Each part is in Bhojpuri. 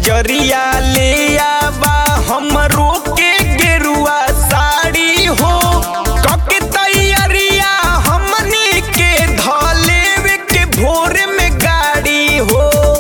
बजरिया ले आवा हमरो के गेरुआ साड़ी हो कके तैयारिया हमनी के धलेवे के भोर में गाड़ी हो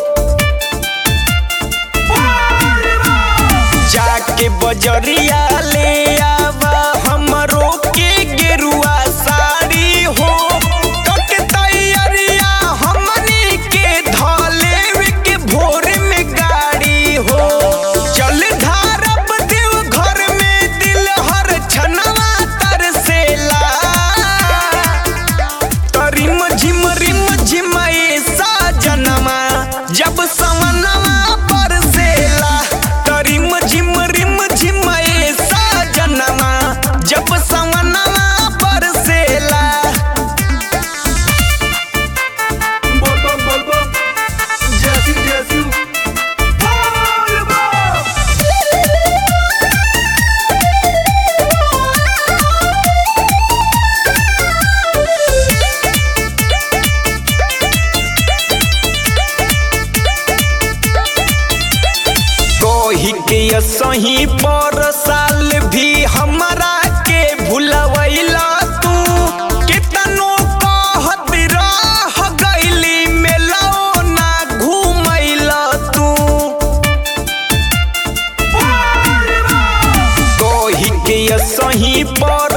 जाके बजरिया ले आवा हमरो के गेरुआ साड़ी हो कके तैयारिया हमनी के धलेवे के भोर में गाड़ी हो चल धारब देव घर में दिल हर छनवा तरसेला तरिम झिम रिम झिमए साजनमा जब सवनवा परसेला तरिम झिम रिम झिमए साजनमा जब सवनवा परसेला बोल बम बोल बम जैसी जैसी बोल बम कोही के सही पर साल भी हमरा के भुलवैला तू कितनो कहत रह गइली मेलाओ ना घुमैला तू कोही के सही पर